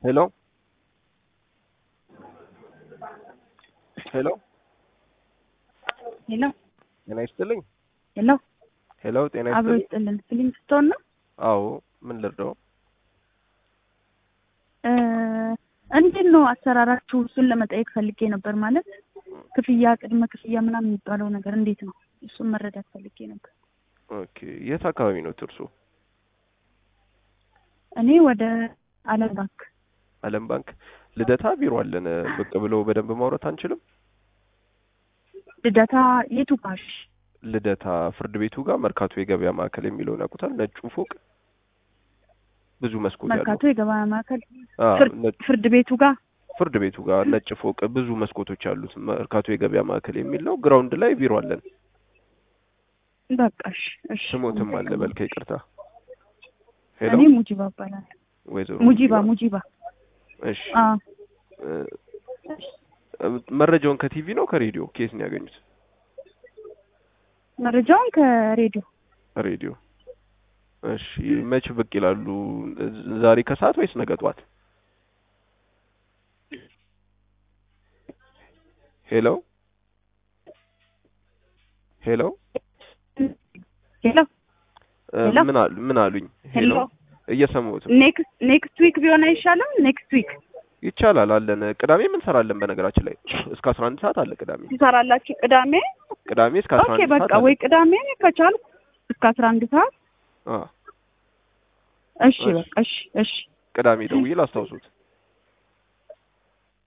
ሄሎ ሄሎ ሄሎ ጤና ይስጥልኝ። ሄሎ ሄሎ ጤና አብሮ ይስጥልኝ። ይስጥልን። ፊሊንግ ስቶን ነው። አዎ ምን ልርዳው? እ እንዴት ነው አሰራራችሁ? እሱን ለመጠየቅ ፈልጌ ነበር። ማለት ክፍያ፣ ቅድመ ክፍያ ምናምን የሚባለው ነገር እንዴት ነው? እሱን መረዳት ፈልጌ ነበር። ኦኬ የት አካባቢ ነው እርሶ? እኔ ወደ አለም ባንክ አለም ባንክ ልደታ ቢሮ አለን። ብቅ ብለው በደንብ ማውራት አንችልም? ልደታ የቱ ጋር? ልደታ ፍርድ ቤቱ ጋር መርካቶ የገበያ ማዕከል የሚለውን ያውቁታል? ነጩ ፎቅ ብዙ መስኮት ያለው መርካቶ የገበያ ማዕከል አ ፍርድ- ነጭ ፍርድ ቤቱ ጋር ፍርድ ቤቱ ጋር ነጭ ፎቅ ብዙ መስኮቶች ያሉት መርካቶ የገበያ ማዕከል የሚል ነው። ግራውንድ ላይ ቢሮ አለን። በቃ እሺ፣ እሺ። ስሞትም አለ በልከ ይቅርታ። ሄሎ እኔ ሙጂባ እባላለሁ። ወይዘሮ ሙጂባ ሙጂባ። እሺ አ እ፣ መረጃውን ከቲቪ ነው ከሬዲዮ ኬስ ነው ያገኙት? መረጃውን ከሬዲዮ ሬዲዮ። እሺ መች ብቅ ይላሉ? ዛሬ ከሰዓት ወይስ ነገ ጠዋት? ሄሎ ሄሎ ሄሎ እ፣ ሄሎ? ምን አሉ ምን አሉኝ? ሄሎ እየሰማሁት ነው። ኔክስት ኔክስት ዊክ ቢሆን አይሻልም? ኔክስት ዊክ ይቻላል አለን። ቅዳሜ ምን ሰራለን? በነገራችን ላይ እስከ 11 ሰዓት አለ ቅዳሜ። ትሰራላችሁ ቅዳሜ? ቅዳሜ እስከ ኦኬ 11 በቃ ሰዓት አለ። ወይ ቅዳሜ ከቻልኩ እስከ አስራ አንድ ሰዓት አ እሺ እሺ። በቃ እሺ እሺ ቅዳሜ ደውዬ ላስታውሱት።